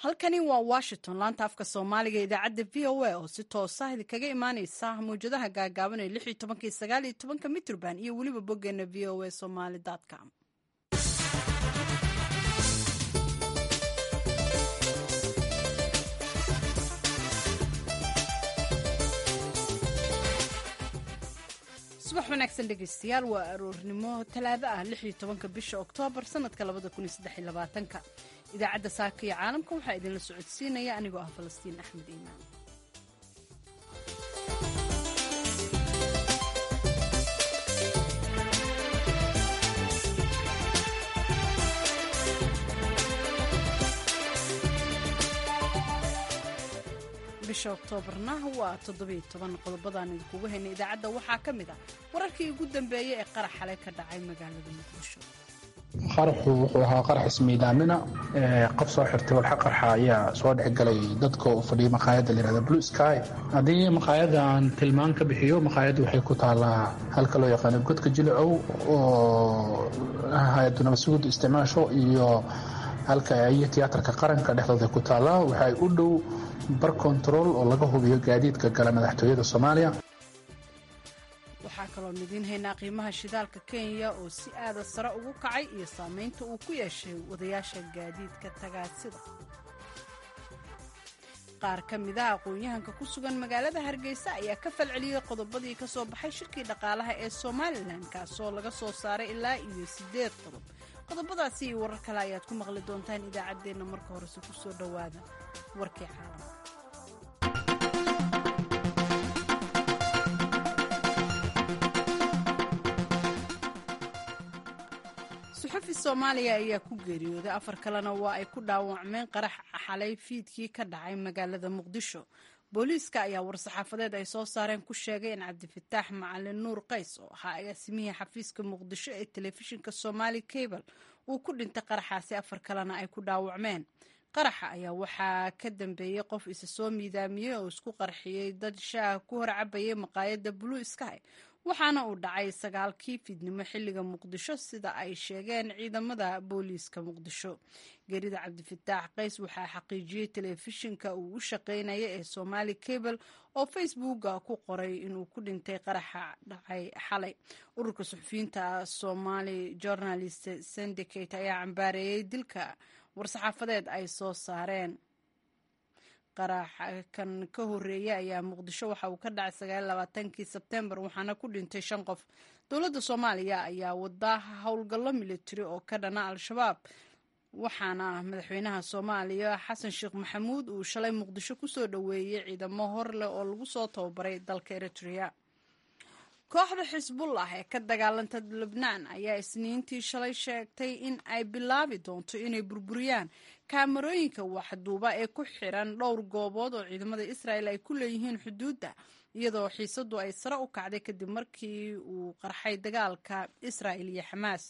halkani waa washington laanta afka soomaaliga idaacadda v o a oo si toosa idinkaga imaaneysa mawjadaha gaagaaban ee lix iyo tobanka iyo sagaal iyo tobanka mitrband iyo weliba boggeena v o a somaly com subax wanaagsan dhegeystayaal waa aroornimo talaado ah lix iyo tobanka bisha oktoobar sanadka labada kun iyo saddex iyo labaatanka idaacadda saaka iyo caalamka waxaa idinla socodsiinaya anigoo ah falastiin axmed iimaan bisha oktoobarna waa toddobiyo toban qodobadaan idinkugu haynay idaacadda waxaa ka mid ah wararkii ugu dambeeyey ee qarax xalay ka dhacay magaalada muqdisho qaraxu wuxuu ahaa qarax ismiidaamina qof soo xirtay walxa qarxa ayaa soo dhexgalay dadka u fadhiyay maqaayadda layihahda blue sky haddii maqaayadan tilmaan ka bixiyo maqaayadda waxay ku taalaa halka loo yaqaano godka jilicow oo hay-addu nabadsuguda isticmaasho iyo halka iyo tiyaatarka qaranka dhexdooda ku taallaa waxay u dhow bar kontarool oo laga hubiyo gaadiidka gala madaxtooyada soomaaliya waxaa kaloo idiin haynaa qiimaha shidaalka kenya oo si aada sare ugu kacay iyo saameynta uu ku yeeshay wadayaasha gaadiidka tagaasida qaar ka mid ah aqoon-yahanka ku sugan magaalada hargeysa ayaa ka falceliyey qodobadii ka soo baxay shirkii dhaqaalaha ee somalilan kaasoo laga soo saaray ilaa iyo siddeed qodob qodobadaasi iyo warar kale ayaad ku maqli doontaan idaacaddeenna marka horese ku soo dhowaada warkii caalamka suxufi soomaaliya ayaa ku geeriyooday afar kalena waa ay ku dhaawacmeen qarax xalay fiidkii ka dhacay magaalada muqdisho booliiska ayaa war-saxaafadeed ay soo saareen ku sheegay in cabdifataax macalin nuur qays oo ahaa agaasimihii xafiiska muqdisho ee telefishinka somaali cable uu ku dhintay qaraxaasi afar kalena ay ku dhaawacmeen qaraxa ayaa waxaa ka dambeeyey qof isa soo miidaamiyey oo isku qarxiyey dad shaah ku hor cabayay maqaayadda blue sky waxaana uu dhacay sagaalkii fiidnimo xilliga muqdisho sida ay sheegeen ciidamada booliiska muqdisho geerida cabdifataax qays waxaa xaqiijiyey telefishinka uu u shaqeynaya ee somaali cable oo facebooka ku qoray inuu ku dhintay qaraxa dhacay xalay ururka suxufiyiinta somali journalist syndicate ayaa cambaareeyey dilka war-saxaafadeed ay soo saareen qaraxa kan ka horeeya ayaa muqdisho waxa uu ka dhacay sagaallabaatankii sebtembar waxaana ku dhintay shan qof dowladda soomaaliya ayaa wada howlgallo militari oo ka dhana al-shabaab waxaana madaxweynaha soomaaliya xasan sheekh maxamuud uu shalay muqdisho kusoo dhoweeyey ciidamo hor leh oo lagu soo tababaray dalka eritrea kooxda xisbullah ee ka dagaalanta lebnaan ayaa isniintii shalay sheegtay in ay bilaabi doonto inay burburiyaan kaamarooyinka waxduuba ee ku xiran dhowr goobood oo ciidamada israel ay ku leeyihiin xuduudda iyadoo xiisadu ay sare u kacday kadib markii uu qarxay dagaalka israel iyo xamaas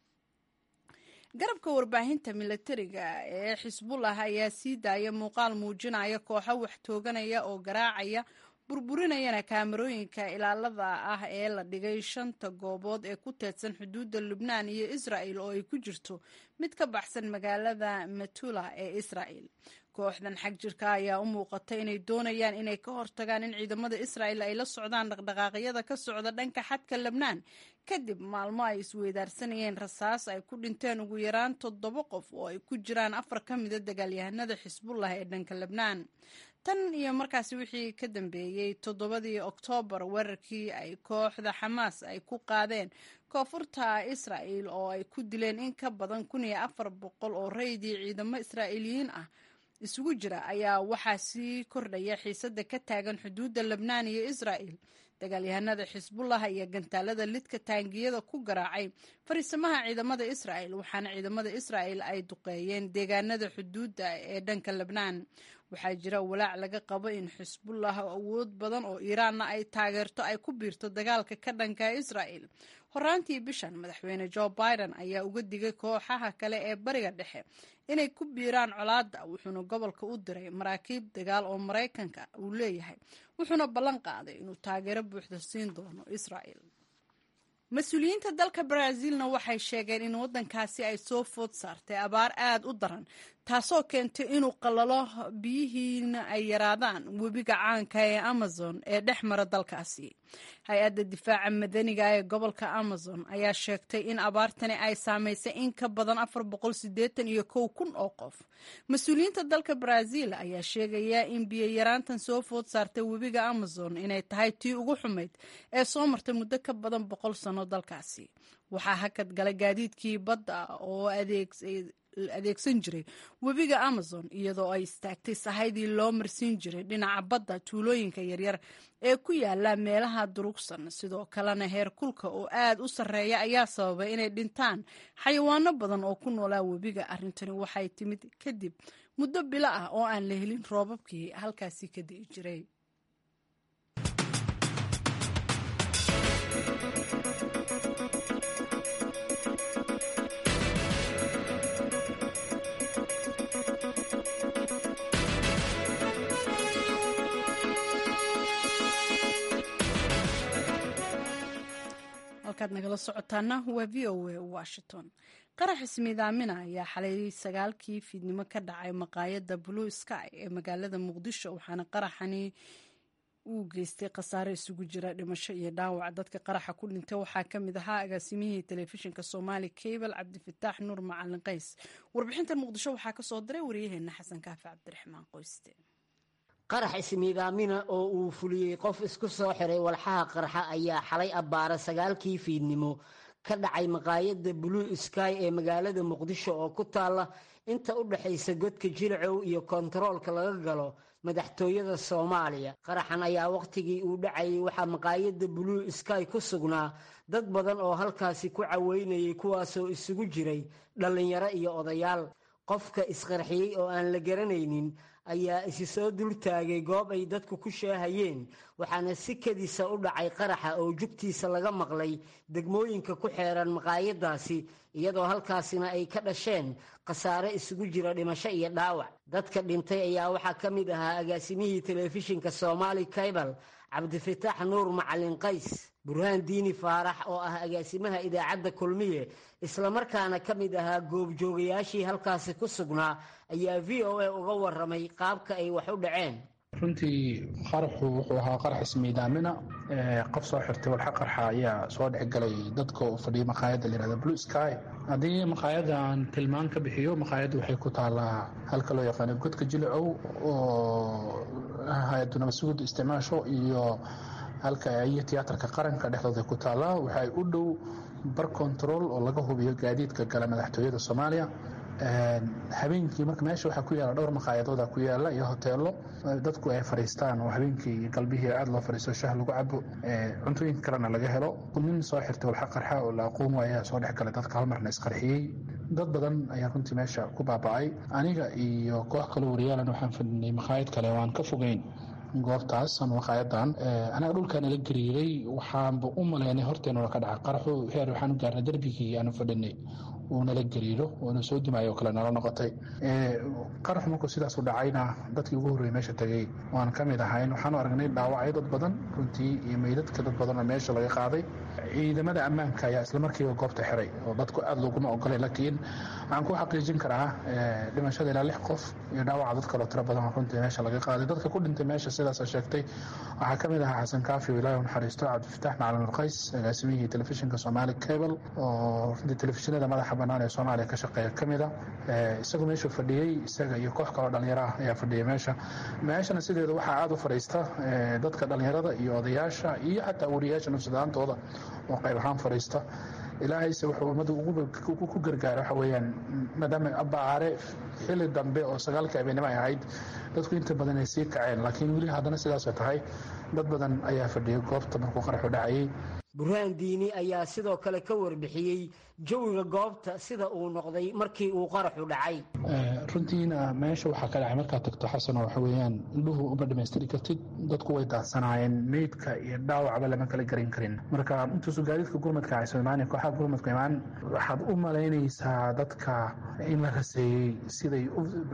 garabka warbaahinta milatariga ee xisbullah ayaa sii daaya muuqaal muujinaya kooxo wax tooganaya oo garaacaya burburinayana kaamarooyinka ilaalada ah ee la dhigay shanta goobood ee ku teedsan xuduudda lubnaan iyo israel oo ay ku jirto mid ka baxsan magaalada matula ee israel kooxdan xag jirka ayaa u muuqata inay doonayaan inay ka hortagaan in ciidamada israel ay la socdaan dhaqdhaqaaqyada ka socda dhanka xadka lebnaan kadib maalmo ay isweydaarsanayeen rasaas ay ku dhinteen ugu yaraan toddoba qof oo ay ku jiraan afar ka mida dagaalyahanada xisbullah ee dhanka lebnaan tan iyo markaasi wixii ka dambeeyey toddobadii oktoobar weerarkii ay kooxda xamaas ay ku qaadeen koonfurta israel oo ay ku dileen in ka badan kun iyo afar boqol oo raydii ciidamo israa'iiliyiin ah isugu jira ayaa waxaa sii kordhaya xiisada ka taagan xuduudda lebnaan iyo israel dagaalyahanada xisbullah iyo gantaalada lidka taangiyada ku garaacay fariisamaha ciidamada israel waxaana ciidamada israel ay duqeeyeen deegaanada xuduudda ee dhanka lebnaan waxaa jira walaac laga qabo in xisbullah awood badan oo iiraanna ay taageerto ay ku biirto dagaalka ka dhanka israel horaantii bishan madaxweyne jo biden ayaa uga digay kooxaha kale ee bariga dhexe inay ku biiraan colaadda wuxuuna gobolka u diray maraakiib dagaal oo maraykanka uu leeyahay wuxuuna ballan qaaday inuu taageero buuxda siin doono israel mas-uuliyiinta dalka baraaziilna waxay sheegeen in waddankaasi ay soo food saartay abaar aad u daran taasoo keentay inuu qalalo biyihiina ay yaraadaan webiga caanka ee amazon ee dhex mara dalkaasi hay-adda difaaca madaniga ee gobolka amazon ayaa sheegtay in abaartani ay saamaysay in ka badan afar boqol sideetan iyo kow kun oo qof mas-uuliyiinta dalka baraaziil ayaa sheegaya in biyo yaraantan soo food saartay webiga amazon inay tahay tii ugu xumayd ee soo martay muddo ka badan boqol sano dalkaasi waxaa hakad galay gaadiidkii badda oo adeegsan jiray webiga amazon iyadoo ay istaagtay sahaydii loo marsiin jiray dhinaca badda tuulooyinka yaryar ee ku yaala meelaha durugsan sidoo kalena heer kulka oo aad u sarreeya ayaa sababay inay dhintaan xayawaano badan oo ku noolaa webiga arrintani waxay timid kadib muddo bilo ah oo aan la helin roobabkii halkaasi ka di'i jiray halkaad nagala socotaana waa v o a washington qarax ismiidaamina ayaa xalay sagaalkii fiidnimo ka dhacay maqaayadda blue sky ee magaalada muqdisho waxaana qaraxani uu geystay khasaare isugu jira dhimasho iyo dhaawac dadka qaraxa ku dhintay waxaa ka mid ahaa agaasimihii telefishinka soomaali cable cabdifataax nuur macalin qays warbixintan muqdisho waxaa kasoo diray waryaheena xasan kaafi cabdiraxmaan qoyste qarax ismiidaamina oo uu fuliyey qof isku soo xiray walxaha qarxa ayaa xalay abbaara sagaalkii fiidnimo ka dhacay maqaayadda blue sky ee magaalada muqdisho oo ku taalla inta u dhexaysa godka jilcow iyo kontaroolka laga galo madaxtooyada soomaaliya qaraxan ayaa wakhtigii uu dhacayay waxaa maqaayadda blue sky ku sugnaa dad badan oo halkaasi ku caweynayay kuwaasoo isugu jiray dhallinyaro iyo odayaal qofka isqarxiyey oo aan la garanaynin ayaa isi soo dultaagay goob ay dadku ku sheehayeen waxaana si kadisa u dhacay qaraxa oo jugtiisa laga maqlay degmooyinka ku xeeran maqaayadaasi iyadoo halkaasina ay ka dhasheen khasaare isugu jira dhimasho iyo dhaawac dadka dhintay ayaa waxaa ka mid ahaa agaasimihii telefishinka soomaali kaybal cabdifataax nuur macalin qays burhaan diini faarax oo ah agaasimaha idaacadda kulmiye islamarkaana ka mid ahaa goobjoogayaashii halkaasi ku sugnaa ayaa v o a uga waramay qaabka ay wax u dhaceen runtii qaraxu wuxuu ahaa qarax ismiidaamina qof soo xirtay walxa qarxa ayaa soo dhexgalay dadka u fadhiya maqaayadda layihahda blue sky haddii maqaayadan tilmaan ka bixiyo maqaayadda waxay ku taalaa halka loo yaqaano godka jilicow oo hay-addu nabadsuguda isticmaasho iyo halka iyo tiyaatarka qaranka dhexdooda ku taallaa waxay u dhow bar control oo laga hubiyo gaadiidka gala madaxtooyada soomaaliya habeenkii marka meesha waxaa ku yaala dhowr maqaayadooda ku yaala iyo hoteelo dadku ay fadhiistaan oo habeenkii galbihii aad loo fadhiisto shah lagu cabo cuntooyinka kalena laga helo nin soo xirtay walxa qarxa oo la aqoon waaya ayaa soo dhex galay dadka hal marna isqarxiyey dad badan ayaa runtii meesha ku baaba'ay aniga iyo koox kaloo wariyaalan waxaan fadhinay maqaayad kale oo aan ka fogeyn goobtaas ama maqaayadan anaga dhulkaan ila gariiray waxaanba u malaynay horteenuna ka dhaca qaraxu heer waxaan u gaarnay darbigii aanu fadhinay uu nala gariiro oona soo dimaayo oo kale nala noqotay qaraxu markuu sidaas u dhacayna dadkii ugu horreeyey meesha tegey waan ka mid ahayn waxaanu aragnay dhaawacyo dad badan runtii iyo meydadka dad badan oo meesha laga qaaday ciidamada ammaanka ayaa islamarkiiba goobta xiray oo dadku aad looguma ogolay laakiin waxaan ku xaqiijin karaa dhimashada ilaa lix qof iyo dhaawaca dad kaloo tiro badan oo runtii meesha laga qaaday dadka ku dhintay meesha sidaasa sheegtay waxaa ka mid ahaa xasan kaafi oo ilaahi u naxariisto cabdifataax macalin urqays agaasimihii telefishinka soomaali cable oo runtii telefishinada madaxa bannaan ee soomaaliya ka shaqeeya ka mid a isagu meeshuu fadhiyey isaga iyo koox kaloo dhallinyaro ah ayaa fadhiyay meesha meeshana sideeda waxaa aada u fadhiista dadka dhallinyarada iyo odayaasha iyo xataa wariyaasha nafsadaantooda oo qayb ahaan fadhiista ilaahayse wuxuu ummadda ku gargaara waxa weeyaan maadaama abbacaare xilli dambe oo sagaalkii habeenimo ay ahayd dadku inta badan ay sii kaceen laakiin weli haddana sidaasay tahay dad badan ayaa fadhiyay goobta markuu qaraxu dhacayay burhaan diini ayaa sidoo kale ka warbixiyey jawiga goobta sida uu noqday markii uu qaraxu dhacay runtiina meesha waxaa ka dhacay markaad tagto xasano waxa weeyaan indhuhu uma dhammaystiri kartid dadku way daadsanaayeen meydka iyo dhaawacba lama kala garan karin marka intuusu gaadiidka gurmadka ayso imaan kooxaha gurmadka imaan waxaad u malaynaysaa dadka in la raseeyey siday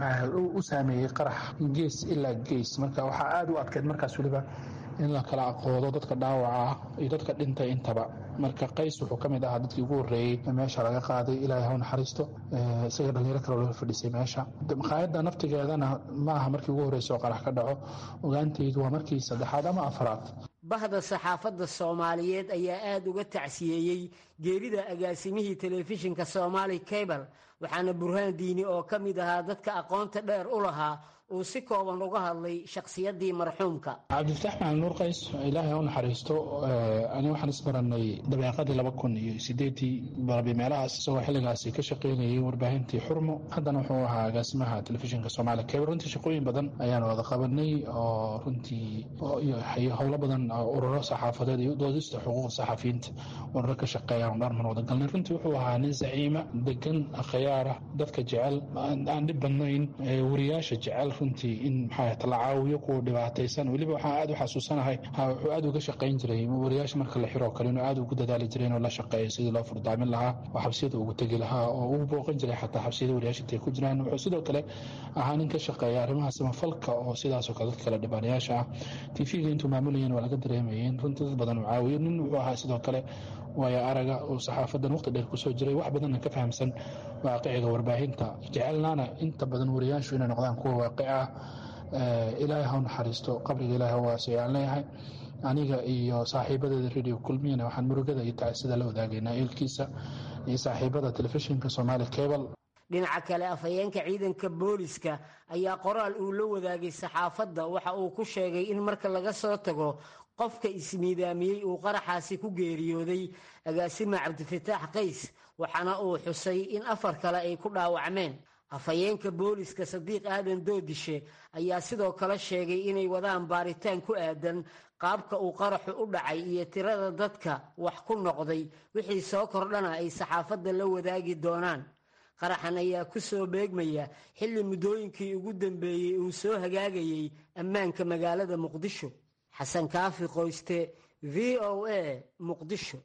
u saameeyey qarax gees ilaa gees marka waxaa aada u adkeyd markaas weliba in la kala aqoodo dadka dhaawaca iyo dadka dhintay qaaday intaba marka qays wuxuu ka mid ahaa dadkii ugu horreeyey meesha laga qaaday ilaahay ha u naxariisto isaga dhalinyaro kale loo fadhiisay meesha maqaayadda naftigeedana ma aha markii ugu horreysa oo qarax ka dhaco ogaantaydu waa markii saddexaad ama afraad bahda saxaafadda soomaaliyeed ayaa aada uga tacsiyeeyey geerida agaasimihii telefishinka soomaali cable waxaana burhaan diini oo ka mid ahaa dadka aqoonta dheer u lahaa uu si kooban uga hadlay shakhsiyaddii marxuumka cabdifatax maxamed nuur qays ilaahay ha u naxariisto ani waxaan isbaranay dabeeqadii laba kun iyo sideedii barabi meelahaas isagoo xilligaasi ka shaqaynayay warbaahintii xurmo haddana wuxuu ahaa agaasimaha telefishinka soomaaliya cable runtii shaqooyin badan ayaan wada qabanay oo runtii howlo badan ururo saxaafadeed iyo doodista xuquuqda saxafiyiinta ururo ka shaqeeyaan dharman wada galnay runtii wuxuu ahaa nin zaciima degan khiyaara dadka jecel aan dhib badnayn wariyaasha jecel runtii in maxaa la caawiyo kuwa dhibaataysan weliba waxaan aad u xasuusanahay wuxuu aad uga shaqayn jiray wariyaasha marka la xiroo kale inuu aad ugu dadaali jiray inuu la shaqeeyo sidii loo furdaamin lahaa oo xabsiyada ugu tegi lahaa oo uu booqan jiray xataa xabsiyada wariyaasha intay ku jiraan wuxuu sidoo kale ahaa nin ka shaqeeya arrimaha samafalka oo sidaasoo kale dadka kale dhibaanayaasha ah tv-ga intuu maamulayeen waa laga dareemayeen runtii dad badan uu caawiyo nin wuxuu ahaa sidoo kale waayo araga oo saxaafadan waqti dheer kusoo jiray wax badanna ka fahamsan waaqiciga warbaahinta jecelnaana inta badan wariyaashu inay noqdaan kuwa waaqic ah ilaahay ha u naxariisto qabriga ilahay ha waasiyo aan leeyahay aniga iyo saaxiibadeeda radio kulmiyana waxaan murugada iyo tacsida la wadaagaynaa eelkiisa iyo saaxiibada telefishinka soomaali cable dhinaca kale afhayeenka ciidanka booliska ayaa qoraal uu la wadaagay saxaafadda waxa uu ku sheegay in marka laga soo tago qofka ismiidaamiyey uu qaraxaasi ku geeriyooday agaasima cabdifataax qays waxaana uu xusay in afar kale ay ku dhaawacmeen afhayeenka booliska sadiiq aadan doodishe ayaa sidoo kale sheegay inay wadaan baaritaan ku aadan qaabka uu qaraxu u dhacay iyo tirada dadka wax ku noqday wixii soo kordhana ay saxaafadda la wadaagi doonaan qaraxan ayaa ku soo beegmaya xilli muddooyinkii ugu dambeeyey uu soo hagaagayey ammaanka magaalada muqdisho xasan kaafi qoyste v o a muqdisho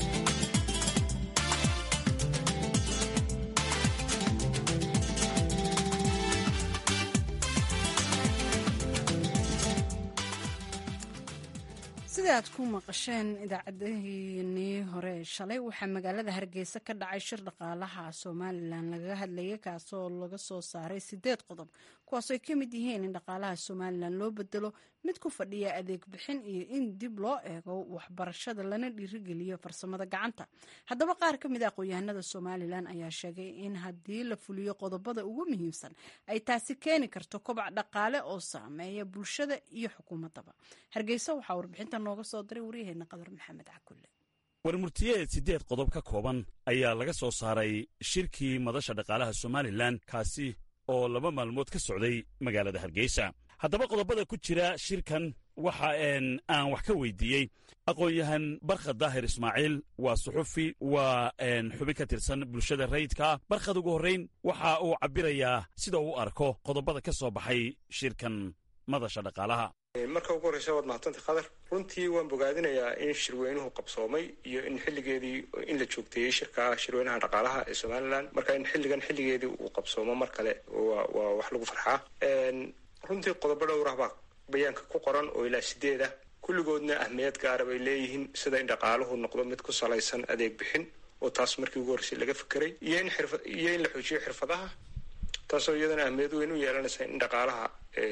sida aad ku maqasheen idaacadaheenii hore shalay waxaa magaalada hargeysa ka dhacay shir dhaqaalaha somalilan lagaga hadlayay kaasoo laga soo saaray sideed qodob kuwaasoo ay ka mid yihiin in dhaqaalaha somalilan loo bedelo mid ku fadhiya adeeg bixin iyo in dib loo eego waxbarashada lana dhiirigeliyo farsamada gacanta haddaba qaar ka mid a aqoon-yahanada somalilan ayaa sheegay in haddii la fuliyo qodobada ugu muhiimsan ay taasi keeni karto kobac dhaqaale oo saameeya bulshada iyo xukuumadaba hargeysa waxaa warbixinta nooga soo diray waryaheena qadar maxamed cakulle warmurtiyeed siddeed qodob ka kooban ayaa laga soo saaray shirkii madasha dhaqaalaha somalilan kaasi oo laba maalmood ka socday magaalada hargeysa haddaba qodobada ku jira shirkan waxa aan wax ka weydiiyey aqoon-yahan barkhad daahir ismaaciil waa suxufi waa xubin ka tirsan bulshada rayidkaa barkhad ugu horrayn waxa uu cabbirayaa sida uu arko qodobada ka soo baxay shirkan madasha dhaqaalaha marka ugu horreysa waad mahadsantay khadar runtii waan bogaadinayaa in shirweynuhu qabsoomay iyo in xilligeedii in la joogteeyey shirka shirweynaha dhaqaalaha ee somalilan marka in xilligan xilligeedii uu qabsoomo mar kale waa wax lagu farxaa runtii qodobo dhowrah baa bayaanka ku qoran oo ilaa sideed ah kulligoodna ahmiyad gaara bay leeyihiin sida in dhaqaaluhu noqdo mid ku salaysan adeeg bixin oo taas markii ugu horreysay laga fekeray iyo in xirfa iyo in la xoojiyo xirfadaha taasoo iyadana ahmiyad weyn u yeelanaysa in dhaqaalaha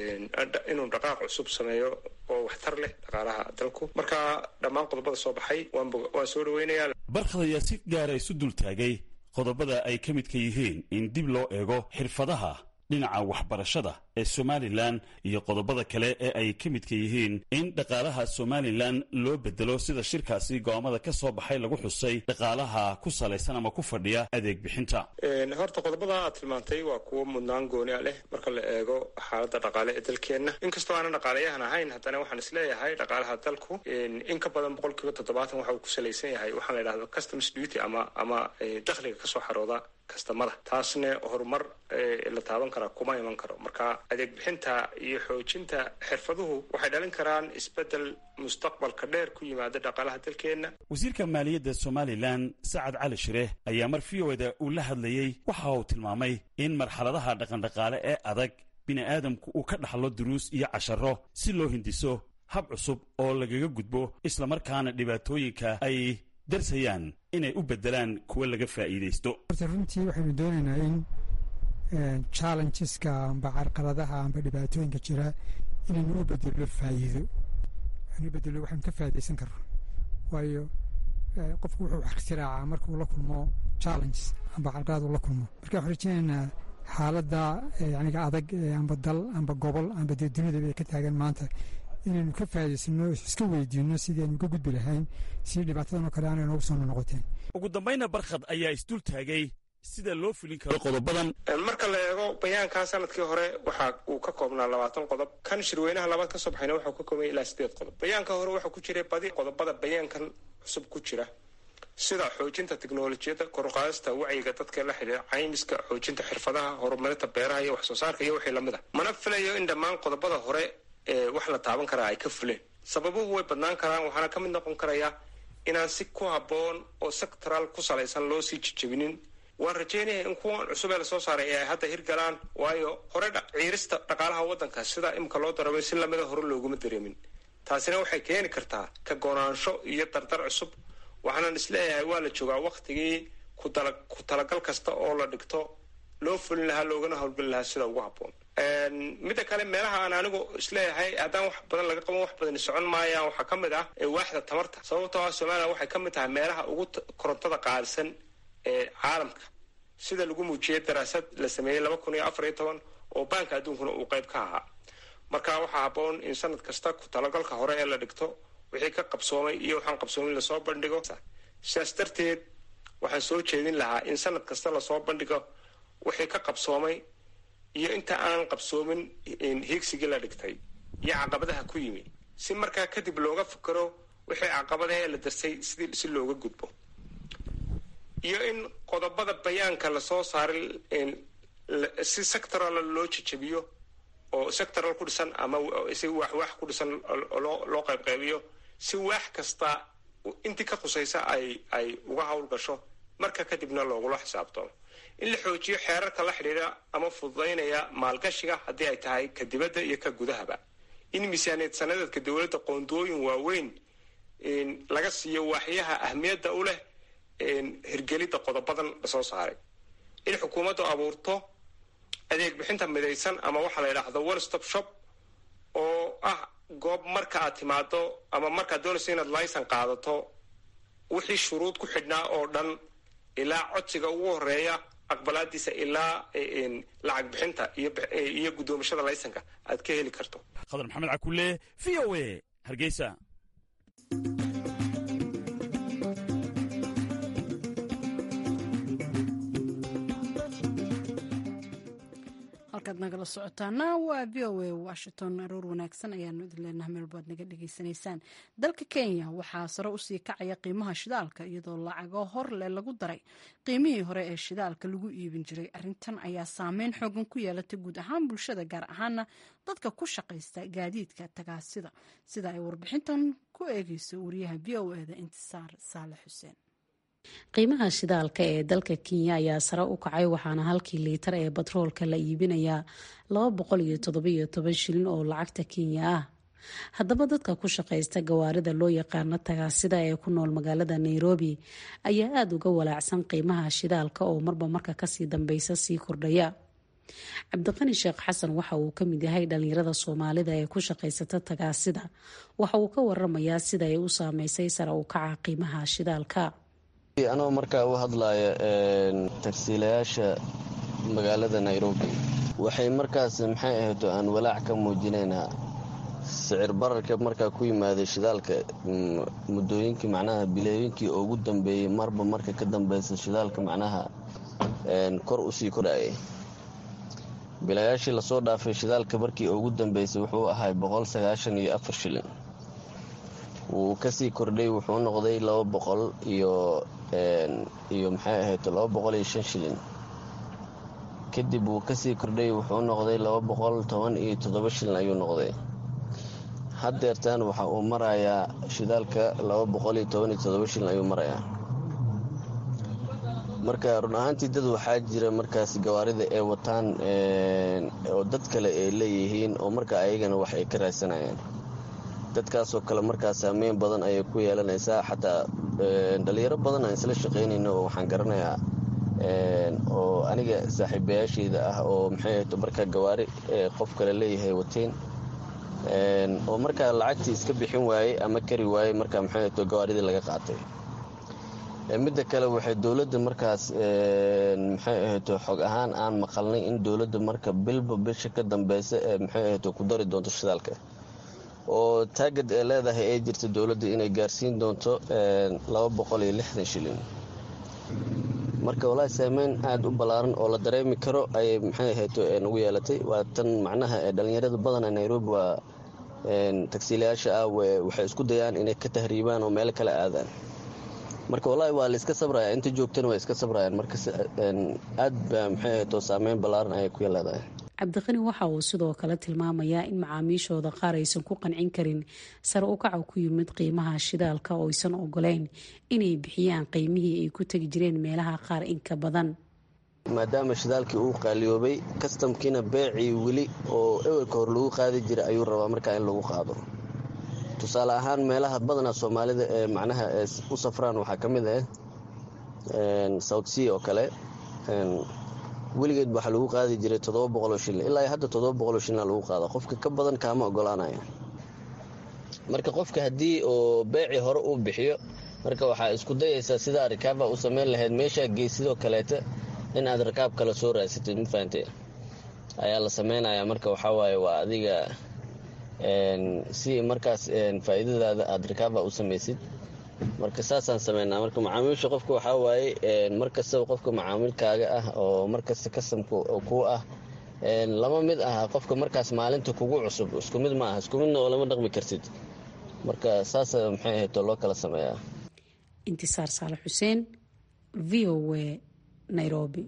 inuu dhaqaaq cusub sameeyo oo waxtar leh dhaqaalaha dalku marka dhammaan qodobada soo baxay waan soo dhaweynayaa barkhad ayaa si gaara isu dul taagay qodobada ay ka midka yihiin in dib loo eego xirfadaha dhinaca waxbarashada ee somalilan iyo qodobada kale ee ay ka midka yihiin in dhaqaalaha somalilan loo bedelo sida shirkaasi go'aamada ka soo baxay lagu xusay dhaqaalaha ku salaysan ama ku fadhiya adeeg bixinta horta qodobada aad tilmaantay waa kuwo mudnaan gooni a leh marka la eego xaaladda dhaqaale ee dalkeenna inkastoo aanan dhaqaalayahan ahayn haddana waxaan isleeyahay dhaqaalaha dalku in ka badan boqol kiiba toddobaatan waxa uu ku salaysan yahay waxaa la yidhahda customs duty ama ama dakhliga kasoo xarooda kastamada taasna horumar la taaban karaa kuma iman karo marka adeeg bixinta iyo xoojinta xirfaduhu waxay dhalin karaan isbeddel mustaqbalka dheer ku yimaada dhaqaalaha dalkeenna wasiirka maaliyadda somalilan sacad cali shire ayaa mar v o da uu la hadlayey waxa uu tilmaamay in marxaladaha dhaqandhaqaale ee adag bini'aadamku uu ka dhaxlo duruus iyo casharo si loo hindiso hab cusub oo lagaga gudbo islamarkaana dhibaatooyinka ay darsayaan inay u beddelaan kuwa laga faa'iidaysto horta runtii waxaynu doonaynaa in challengeska amba carqaladaha amba dhibaatooyinka jira inaynu u bedelo faa'iido anu bedelo waxaynu ka faa'iidaysan karno waayo qofku wuxuu ikhtiraacaa markuu la kulmo challenges amba carqalad uu la kulmo marka waxaan rajeynaynaa xaaladda yaniga adag amba dal amba gobol amba dee dunidaba ay ka taagan maanta inaynu ka faa'idaysano iska weydiino sidii aynu ka gudbi lahayn si dhibaatadan oo kale aanay noogu soo noqoteen ugu dambayna barkhad ayaa isdul taagay sida loo fulin karo qodobadan marka la eego bayaankan sanadkii hore waxa uu ka koobnaa labaatan qodob kan shirweynaha labaad ka soo baxayna waxau ka koobanya ilaa sideed qodob bayaanka hore waxaa ku jiray badi qodobada bayaankan cusub ku jira sida xoojinta teknolojiyadda koruqaadista wacyiga dadka la xidhiira caymiska xoojinta xirfadaha horumarinta beeraha iyo wax soo saarka iyo wixii lamid a mana filayo in dhammaan qodobada hore ee wax la taaban karaa ay ka fuleen sababuhu way badnaan karaan waxaana ka mid noqon karaya inaan si ku habboon oo sectoral ku salaysan loo sii jijabinin waan rajeynaya in kuwan cusub ee lasoo saaray ee ay hadda hirgalaan waayo hore ciirista dhaqaalaha waddanka sida imika loo daramay si lamida hore looguma dareemin taasina waxay keeni kartaa ka goonaansho iyo dardar cusub waxaanan isleeyahay waa la joogaa wakhtigii ku talagal kasta oo la dhigto loo fulin lahaa loogana howlgeli lahaa sida ugu habboon midda kale meelaha aan anigu isleeyahay haddaan wax badan laga qaban wax badani socon maayaan waxaa ka mid ah waaxda tamarta sababtoo ah somalilan waxay ka mid tahay meelaha ugu korontada qaalisan ee caalamka sida lagu muujiyey daraasad la sameeyey laba kun iyo afar iyo toban oo baanka adduunkuna uu qayb ka ahaa marka waxaa habboon in sanad kasta ku talagalka hore ee la dhigto wixii ka qabsoomay iyo waxaan qabsoomin lasoo bandhigo sidaas darteed waxaan soo jeedin lahaa in sanad kasta lasoo bandhigo wixii ka qabsoomay iyo inta aan qabsoomin hiigsigii la dhigtay iyo caqabadaha ku yimi si markaa kadib looga fikero wixii caqabadahe la darsay sidii si looga gudbo iyo in qodobada bayaanka lasoo saaray si sectoral loo jejebiyo oo sectoral ku dhisan ama si waxwax ku dhisan loo qaybqaybiyo si waax kasta intii ka khusaysa ay ay uga hawl gasho marka kadibna loogula xisaabtamo in la xoojiyo xeerarka la xidhiidha ama fududaynaya maalgashiga haddii ay tahay ka dibadda iyo ka gudahaba in miisaaniyad sanadeedka dowladda qoondooyin waaweyn laga siiyo waaxyaha ahmiyadda u leh hirgelidda qodobadan lasoo saaray in xukuumaddu abuurto adeeg bixinta midaysan ama waxaa la yidhaahdo one stop shop oo ah goob marka aad timaado ama markaad doonayso inaad laysan qaadato wixii shuruud ku xidhnaa oo dhan ilaa codsiga ugu horeeya aqbalaadiisa ilaa lacag bixinta iyo guddoomashada laysanka aad ka heli karto khadar maxamed cakulle v o a hargeysa halkaad nagala socotaana waa v o a washington aroor wanaagsan ayaanu idin leenaha meelbaad naga dhegaysanaysaan dalka kenya waxaa sare usii kacaya qiimaha shidaalka iyadoo lacago horle lagu daray qiimihii hore ee shidaalka lagu iibin jiray arintan ayaa saameyn xoogan ku yeelatay guud ahaan bulshada gaar ahaana dadka ku shaqaysta gaadiidka tagaasida sida ay warbixintan ku eegeyso wariyaha v o eda intisaar saale xuseen qiimaha shidaalka ee dalka kenya ayaa sare u kacay waxaana halkii liitar ee batroolka la iibinayaa laba boqol iyo toddobiyo toban shilin oo lacagta kenya ah haddaba dadka ku shaqaysta gawaarida loo yaqaano tagaasida ee ku nool magaalada nairobi ayaa aada uga walaacsan qiimaha shidaalka oo marba marka kasii dambeysa sii kordhaya cabdiqani sheekh xasan waxa uu ka mid yahay dhalinyarada soomaalida ee ku shaqaysata tagaasida waxa uu ka waramayaa sida ay u saameysay sare u kaca qiimaha shidaalka anoo markaa u hadlaya tagsiilayaasha magaalada nairobi waxay markaas maxay ahayto aan walaac ka muujinaynaa sicir bararka markaa ku yimaaday shidaalka muddooyinkii macnaha bileeyinkii ugu dambeeyey marba marka ka dambeysa shidaalka macnaha kor usii kordhayay bilayaashii lasoo dhaafay shidaalka markii ugu dambeysay wuxuu ahay boqol sagaashan iyo afar shilin wuu kasii kordhay wuxuu noqday laba boqol iyo iyo maxay ahayd laba boqol iyo shan shilin kadib wuu kasii kordhay wuxuu noqday laba boqol toban iyo toddoba shilin ayuu noqday haddeertaan waxa uu marayaa shidaalka laba boqol iyo toban iyo toddoba shilin ayuu marayaa marka run ahaantii dad waxaa jira markaas gawaarida ay wataan oo dad kale ay leeyihiin oo marka ayagana wax ay ka raadsanayaan dadkaasoo kale markaa saameyn badan ayay ku yeelanaysaa xataa dhalinyaro badan aan isla shaqaynayno oo waxaan garanayaa oo aniga saaxiibayaashayda ah oo maxay ahayto markaa gawaari qof kale leeyahay wateen oo markaa lacagtii iska bixin waayey ama kari waayey markaa maxay ahayto gawaaridii laga qaatay midda kale waxay dowladda markaas maxay ahayto xog ahaan aan maqalnay in dowladda marka bilba bisha ka dambeysa ee maxay ahayto ku dari doonto shidaalka oo taagad ee leedahay ay jirta dowladda inay gaarsiin doonto laba boqol iyo lixdan shilin marka walaahi saameyn aada u ballaaran oo la dareemi karo ayay maxay ahayto ugu yeelatay waa tan macnaha ee dhallinyarada badana nairobi waa tagsiilayaasha ah waxay isku dayaan inay ka tahriibaan oo meelo kale aadaan marka wallaahi waa la iska sabraya inta joogtana waa iska sabrayaan marka aad ba maxay ahayto saameyn ballaaran ayay ku leedahay cabdiqani waxa uu sidoo kale tilmaamayaa in macaamiishooda qaar aysan ku qancin karin sare u kaca ku yimid qiimaha shidaalka oo aysan ogoleyn inay bixiyaan qiimihii ay ku tegi jireen meelaha qaar inka badan maadaama shidaalkii uu qaaliyoobay kastamkiina beecii weli oo ewelka hor lagu qaadi jiray ayuu rabaa markaa in lagu qaado tusaale ahaan meelaha badanaa soomaalida ee macnaha u safraan waxaa ka mid ah south sea oo kale weligeed waxaa lagu qaadi jiray toddoba boqoloo shilin ilaa hadda toddoba boqoloo shilina lagu qaada qofka ka badan kaama ogolaanaya marka qofka haddii oo beecii hore uu bixiyo marka waxaa isku dayaysaa sidaa rikaaba u samayn lahayd meeshaa geysidoo kaleeta in aad rikaab kale soo raasatid ma fahante ayaa la samaynayaa marka waxawaaye waa adiga si markaas faa'iidadaada aad rikaaba u samaysid marka saasaan sameynaa marka macaamiisha qofka waxaa waaye markastaba qofka macaamilkaaga ah oo markasta kasamka kuu ah lama mid aha qofka markaas maalinta kugu cusub isku mid ma aha isku midna oo lama dhaqmi kartid marka saasa maxay ahayto loo kala sameeyaa intisaar saale xuseen v o w nairobi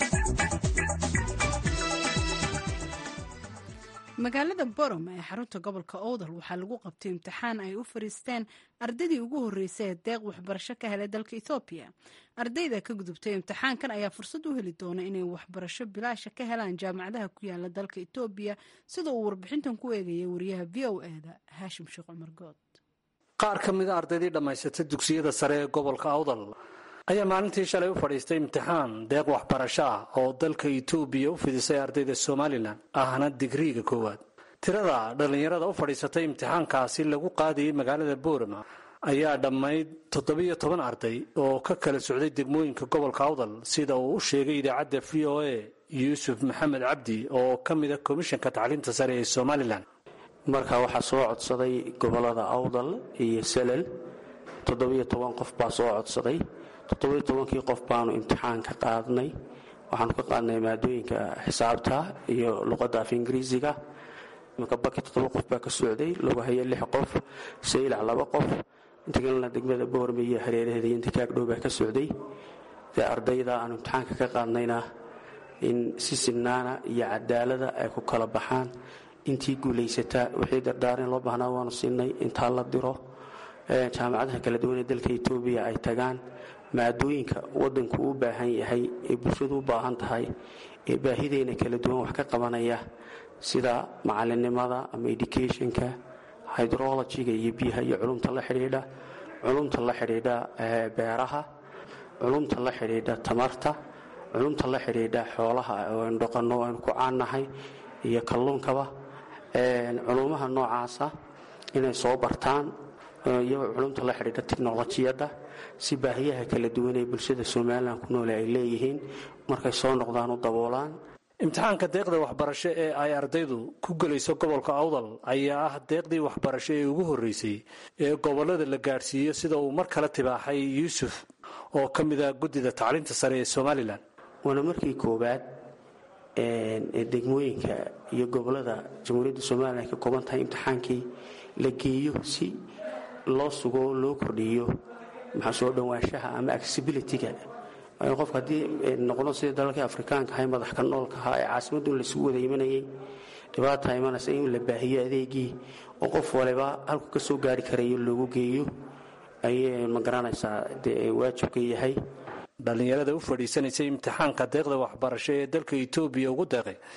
magaalada borom ee xarunta gobolka owdal waxaa lagu qabtay imtixaan ay u fariisteen ardaydii ugu horreysay ee deeq waxbarasho ka helay dalka ethoobiya ardayda ka gudubtay imtixaankan ayaa fursad u heli doona inay waxbarasho bilaasha ka helaan jaamacadaha ku yaala dalka etoobiya sida uu warbixintan ku eegaya wariyaha v o eda haashim sheekh cumar good qaar ka mida ardaydii dhammaysatay dugsiyada sare ee gobolka awdal ayaa maalintii shalay u fadhiistay imtixaan deeq waxbarasho ah oo dalka etoobiya u fidisay ardayda somalilan ahna digriiga koowaad tirada dhallinyarada u fadhiisatay imtixaankaasi lagu qaadayay magaalada boorama ayaa dhammayd toddobiyo toban arday oo ka kala socday degmooyinka gobolka awdal sida uu u sheegay idaacadda v o a yuusuf maxamed cabdi oo ka mida komishanka tacliinta sare ee somalilan markaa waxaa soo codsaday gobolada awdal iyo salal toddobiyo toban qof baa soo codsaday toddobiyo tobankii qof baanu imtixaan ka qaadnay waxaanu ka qaadnay maadooyinka xisaabta iyo luqadda af ingiriisiga imika baki toddoba qof baa ka socday lagu haya lix qof saylac laba qof inta kalena degmada boorme iyo hareeraheeda iyo inta kaagdhow baa ka socday dee ardayda aanu imtixaanka ka qaadnayna in si sinnaana iyo cadaalada ay ku kala baxaan intii guulaysataa wixii dardaaran loo baahnaa waanu siinay intaa la diro jaamacadaha kala duwan ee dalka etoobiya ay tagaan maadooyinka wadanku u baahan yahay ee bulshadu u baahan tahay ee baahideena kala duwan wax ka qabanaya sida macalinimada ama educationka hydrologiga iyo biyaha iyo culumta la xidhiidha culumta la xidhiidha beeraha culumta la xidhiidha tamarta culumta la xidhiidha xoolaha oo aynu dhaqanno aynu ku caannahay iyo kalluunkaba culumaha noocaasa inay soo bartaan iyagoo culumta la xidhiidha tiknolojiyadda si baahiyaha kala duwan ee bulshada somalilan ku noole ay leeyihiin markay soo noqdaan u daboolaan imtixaanka deeqda waxbarasho ee ay ardaydu ku gelayso gobolka awdal ayaa ah deeqdii waxbarasho ee ugu horreysay ee gobollada la gaadhsiiyo sida uu mar kale tibaaxay yuusuf oo ka mid ah guddida tacliinta sare ee somalilan waana markii koowaad ee degmooyinka iyo gobollada jamhuuriyadda somalilan ay ka kooban tahay imtixaankii la geeyo si loo sugo oo loo kordhiyo maxaa soo dhowaanshaha ama accessibilityga qof haddii noqdo sida dalalkii afrikaanka ahay madaxka noolka ahaa ee caasimaddu laisugu wada imanayay dhibaata imanaysa in la baahiyo adeegii oo qof waliba halku ka soo gaari karayo loogu geeyo ayay ma garanaysaa dee waajibka yahay dhallinyarada u fadhiisanaysay imtixaanka deeqda waxbarasho ee dalka etoobiya ugu deeqay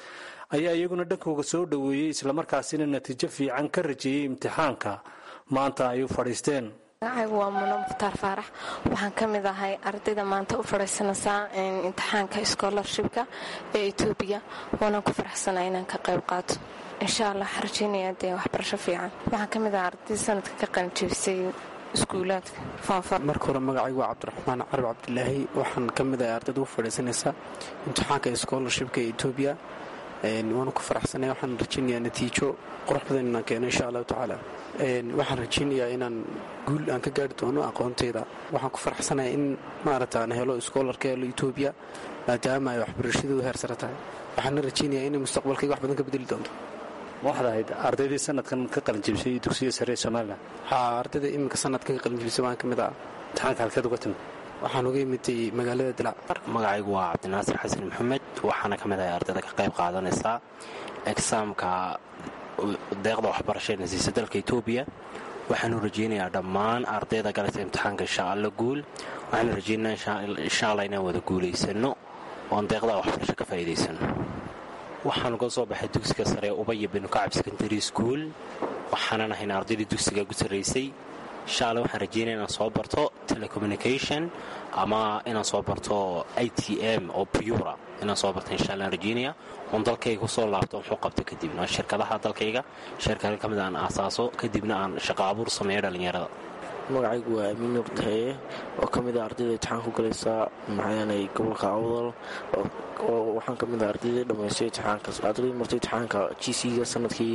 ayaa iyaguna dhankooga soo dhoweeyey islamarkaasina natiijo fiican ka rajeeyey imtixaanka maanta ay u fadhiisteen magacaygu waa muno mukhtaar faarax waxaan ka mid ahay ardayda maanta u fadhiisanaysaa imtixaanka scholarshipka ee etoobiya waanaan ku faraxsanaa inaan ka qayb qaato insha allah waxaan rajeynaya dee waxbarasho fiican waxaan ka mid ahay ardayda sanadka ka qalinjebisay iskuulaadka marka hore magacaygu waa cabdiraxmaan carab cabdilaahi waxaan ka mid ahay ardayda u fadhiisanaysa imtixaanka scholarshipka ee etoobiya waanu ku faraxsanay waxaan rajeynayaa natiijo qurux badan inaan keeno insha allahu tacaala waxaan rajeynayaa inaan guul aan ka gaari doono aqoonteyda waxaan ku faraxsanaya in maarata aan helo schoolarka helo etoobiya maadaama ay waxbarashadeedu heer sare tahay waxaana rajeynayaa inay mustaqbalkayga wax badan ka bedeli doonto waxaad ahayd ardaydii sanadkan ka qalinjibisay dugsiga sare ee somalilan haa ardayda iminka sanadkan ka qalinjibisay waan ka mid ah imtixaanka halkeed uga timid waxaan uga imitay magaalada dilac magacaygu waa cabdinaasir xasan maxamed waxaana ka mid ahay ardayda ka qayb qaadanaysaa egsaamka deeqda waxbarasha ee nasiisa dalka etoobiya waxaanu rajeynayaa dhammaan ardayda galaysa imtixaanka insha alla guul waxaanu rajeynayaa insha alla inaan wada guulaysano oon deeqda waxbarasho ka faa'iidaysano waxaanu ka soo baxay dugsiga sare ubaya binu kacab secondary school waxaanan ahayn ardaydii dugsiga gu sarraysay insha alla waxaan rajeynaya inaan soo barto telecommunication ama inaan soo barto i t m oo pura inaan soo barto insha alla aan rajeynaya oon dalkayga kusoo laabto muxuu qabto kadibna shirkadaha dalkayga shirkada ka mid aan aasaaso kadibna aan shaqo abuur sameeyo dhallinyarada magacaygu waa amiin nuur taheeye oo ka mid ah ardayda imtixaan ku galaysa maxaanay gobolka awdal oo waxaan ka mid ah ardaydii dhammaystay imtixaankaas ardaydii martay imtixaanka g c-ga sanadkii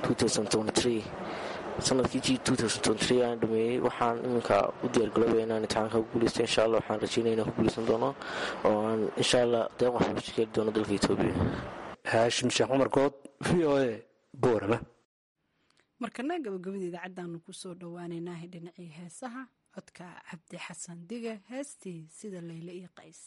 sanadkii g aan dhameeyey waxaan iminka u diyaargalooba inaan imtixaanka ku guuleysta insha allah waxaan rajeynaya inaan ku guuleysan doono oo aan insha allah deeq waxbarasho ka heli doono dalka etoobiya haashim sheekh cumar good v o a boorama markana gabagabada idaacaddaanu ku soo dhowaaneynaahay dhinacii heesaha codka cabdi xasan dige heestii sida layle iyo qays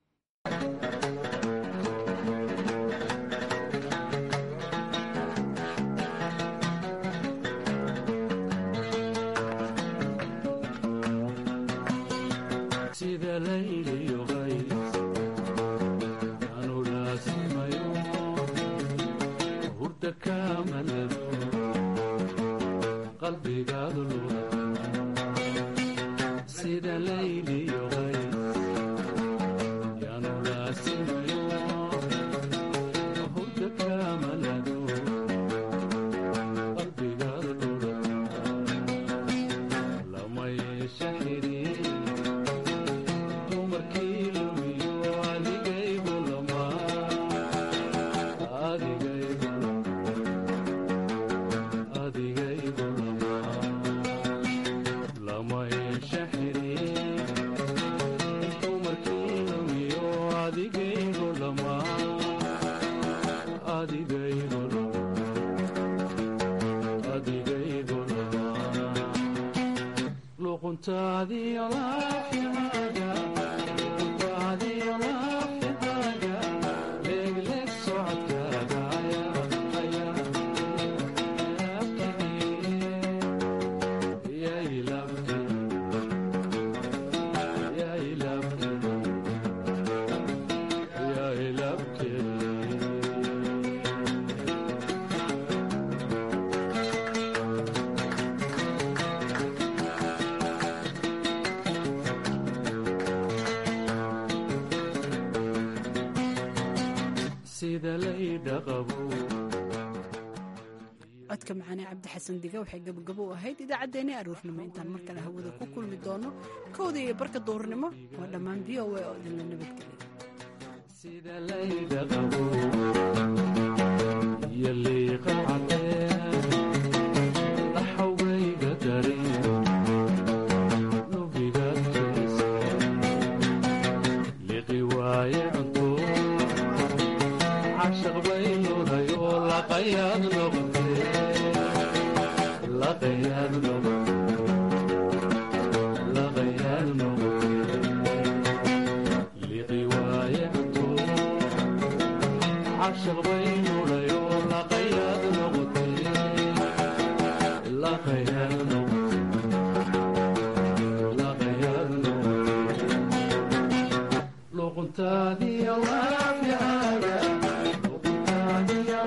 codka macaane cabdi xasan diga waxay gabagabo u ahayd idaacaddeenii aroornimo intaan mar kale hawada ku kulmi doono kowda iyo barka duurnimo waa dhammaan v o a oo idinla عشق